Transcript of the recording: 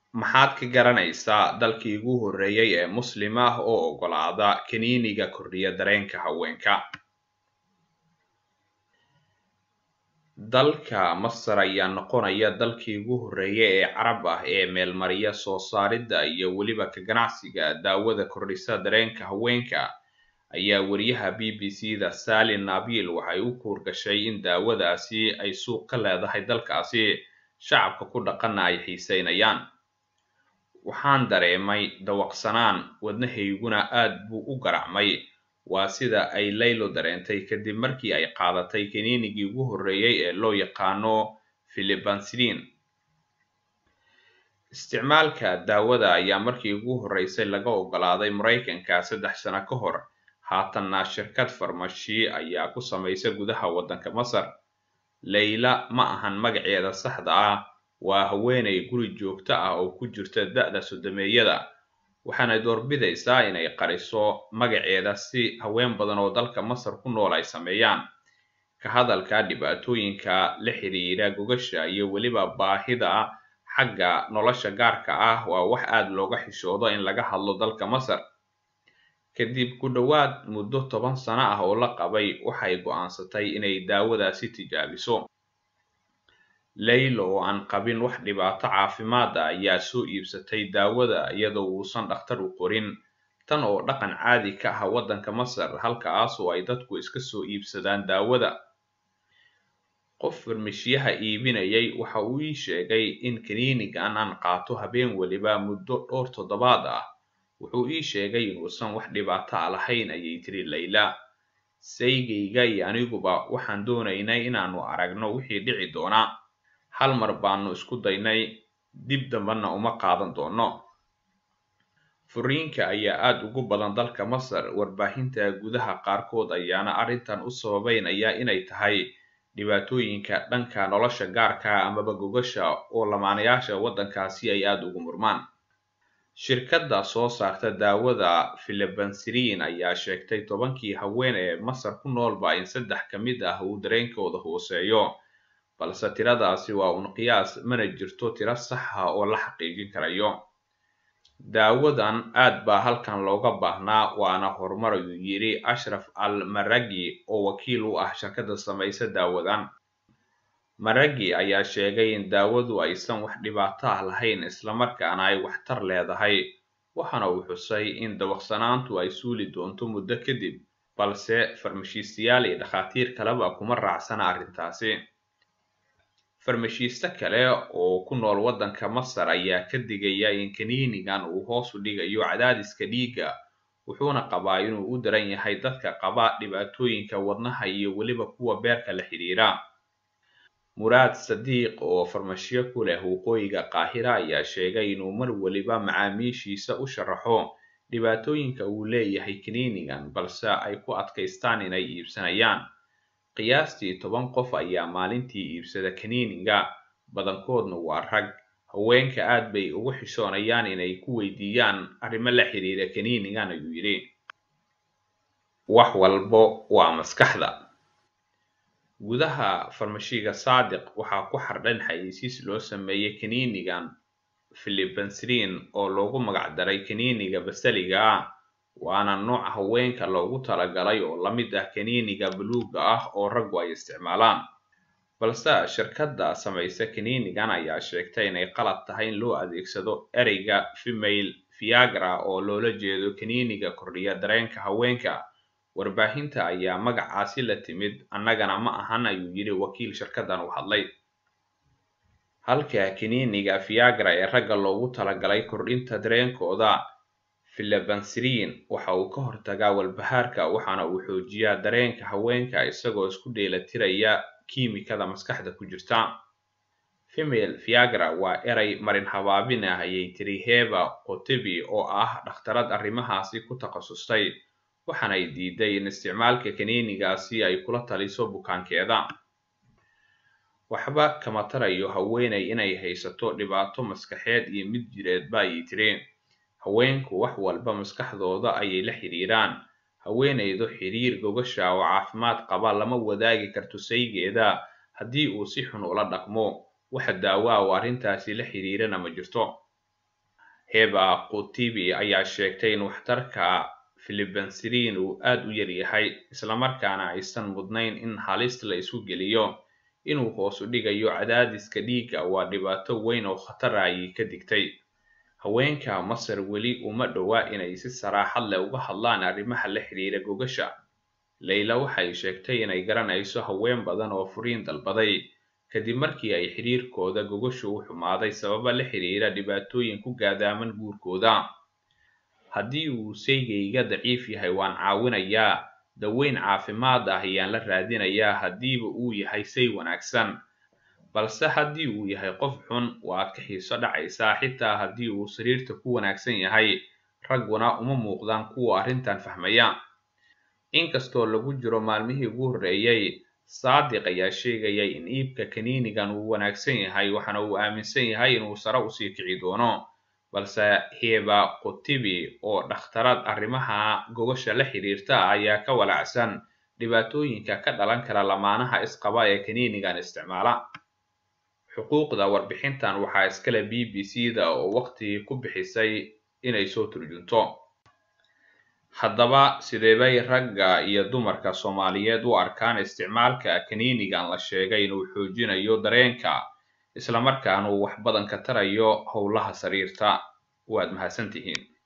maxaad ka garanaysaa dalkii ugu horreeyay ee muslim ah oo oggolaada kiniiniga kordhiya dareenka haweenka dalka masar ayaa noqonaya dalkii ugu horreeyay ee carab ah ee meelmariya soo saaridda iyo weliba ka ganacsiga daawada kordhisa dareenka haweenka ayaa wariyaha b b c da salin nabil waxay u kuurgashay in daawadaasi ay suuq ka leedahay dalkaasi shacabka ku dhaqanna ay xiiseynayaan waxaan dareemay dawaqsanaan wadnahayguna aad buu u garacmay waa sida ay laylo dareentay kadib markii ay qaadatay kiniinigii ugu horreeyay ee loo yaqaano filibansilin isticmaalka daawada ayaa markii ugu horreysay laga oggolaaday maraykanka saddex sano ka hor haatanna shirkad farmashi ayaa ku samaysa gudaha waddanka masar layla ma ahan magaceeda saxda ah waa haweenay guri joogto ah oo ku jirta da'da sodomeeyada waxaanay doorbidaysaa inay qariso magaceeda si haween badan oo dalka masar ku nool ay sameeyaan ka hadalka dhibaatooyinka la xiriira gogasha iyo weliba baahida xagga nolosha gaarka ah waa wax aad looga xishoodo in laga hadlo dalka masar kadib ku dhowaad muddo toban sano ah oo la qabay waxay go'aansatay inay daawadaasi tijaabiso laylo oo aan qabin wax dhibaato caafimaad ah ayaa soo iibsatay daawada iyadoo uusan dhakhtar u qorin tan oo dhaqan caadi ka ah waddanka masar halkaas oo ay dadku iska soo iibsadaan daawada qof farmashiyaha iibinayay waxa uu ii sheegay in kiniinigan aan qaato habeen weliba muddo dhowr toddobaad ah wuxuu ii sheegay inuusan wax dhibaato a lahayn ayay tiri layla saygayga iyo aniguba waxaan doonaynay inaannu aragno wixii dhici doona hal mar baanu isku daynay dib dambana uma qaadan doono furiinka ayaa aad ugu badan dalka masar warbaahinta gudaha qaarkood ayaana arrintan u sababeynaya inay tahay dhibaatooyinka dhanka nolosha gaarka amaba gogasha oo lamaanayaasha waddankaasi ay aad ugu murmaan shirkadda soo saarta daawada filibansilin ayaa sheegtay tobankii haween ee masar ku noolba in saddex ka mid ah uu dareenkooda hooseeyo balse tiradaasi waa un qiyaas mana jirto tiro sax ah oo la xaqiijin karayo daawadan aad baa halkan looga baahnaa waana horumar ayuu yidhi ashraf al maragi oo wakiil u ah shirkadda samaysa daawadan maragi ayaa sheegay in daawadu aysan wax dhibaato ah lahayn islamarkaana ay waxtar leedahay waxaana uu xusay in dawaqsanaantu ay suuli doonto muddo kadib balse farmashiistayaal iyo dhakhaatiir kaleba kuma raacsana arrintaasi farmashiiste kale oo ku nool waddanka masar ayaa ka digaya in kiniinigan uu hoos u dhigayo cadaadiska dhiigga wuxuuna qabaa inuu u daran yahay dadka qaba dhibaatooyinka wadnaha iyo weliba kuwa beerka la xidhiira muraad sadiiq oo farmashiyo ku leh waqooyiga qaahira ayaa sheegay inuu mar weliba macaamiishiisa u sharaxo dhibaatooyinka uu leeyahay kiniinigan balse ay ku adkaystaan inay iibsanayaan qiyaastii toban qof ayaa maalintii iibsada kiniiniga badankoodna waa rag haweenka aad bay ugu xishoonayaan inay ku weydiiyaan arrimo la xiriira kiniinigan ayuu yidhi wax walbo waa maskaxda gudaha farmashiga saadiq waxaa ku xardhan xayeysiis loo sameeyey kiniinigan filibansilin oo loogu magacdaray kiniiniga basaliga ah waana nooca haweenka loogu talagalay oo la mid ah kiniiniga buluugga ah oo raggu ay isticmaalaan balse shirkadda samaysa kiniinigan ayaa sheegtay inay qalad tahay in loo adeegsado ereyga female viagra oo loola jeedo kiniiniga kordhiya dareenka haweenka warbaahinta ayaa magacaasi la timid annagana ma ahan ayuu yidhi wakiil shirkaddan u hadlay halka kiniiniga viagra ee ragga loogu talagalay kordhinta dareenkooda filibansilin waxa uu ka hortagaa walbahaarka waxaana uu xoojiyaa dareenka haweenka isagoo isku dheelatiraya kiimikada maskaxda ku jirta female viagra waa eray marin habaabin ah ayay tiri heba qotebi oo ah dhakhtarad arrimahaasi ku takhasustay waxaanay diiday in isticmaalka kiniinigaasi ay kula taliso bukaankeeda waxba kama tarayo haweenay inay haysato dhibaato maskaxeed iyo mid jireedba ayay tiri haweenku wax walba maskaxdooda ayay la xidhiiraan haweenaydu xiriir gogasha oo caafimaad qaba lama wadaagi karto saygeeda haddii uu si xun ula dhaqmo waxa daawa oo arrintaasi la xidhiirana ma jirto heba qutibi ayaa sheegtay in waxtarka filibanserin uu aad u yar yahay islamarkaana aysan mudnayn in halis la isu geliyo inuu hoos u dhigayo cadaadiska dhiigga waa dhibaato weyn oo khatara ayay ka digtay haweenka masar weli uma dhowa inay si saraaxad leh uga hadlaan arrimaha la xidhiira gogasha layla waxay sheegtay inay garanayso haween badan oo furiin dalbaday kadib markii ay xidhiirkooda gogashu u xumaaday sababa la xidhiira dhibaatooyin ku gaadaaman guurkooda haddii uu saygayga daciif yahay waan caawinayaa daweyn caafimaad ah ayaan la raadinayaa haddiiba uu yahay say wanaagsan balse haddii uu yahay qof xun waad ka xiiso dhacaysaa xitaa haddii uu sariirta ku wanaagsan yahay ragguna uma muuqdaan kuwa arrintan fahmaya inkastoo lagu jiro maalmihii ugu horreeyey saadiq ayaa sheegayay in iibka kaniinigan uu wanaagsan yahay waxaana uu aaminsan yahay inuu sare usii kici doono balse heba qutibi oo dhakhtarad arrimaha gogasha la xidhiirta ayaa ka walacsan dhibaatooyinka ka dhalan kara lamaanaha isqaba ee kaniinigan isticmaala xuquuqda warbixintan waxaa iskale b b c da oo waqti ku bixisay inay soo turjunto haddaba sideebay ragga iyo dumarka soomaaliyeed u arkaan isticmaalka kaniinigan la sheegay inuu xoojinayo dareenka islamarkaana uu wax badan ka tarayo howlaha sariirta waad mahadsantihiin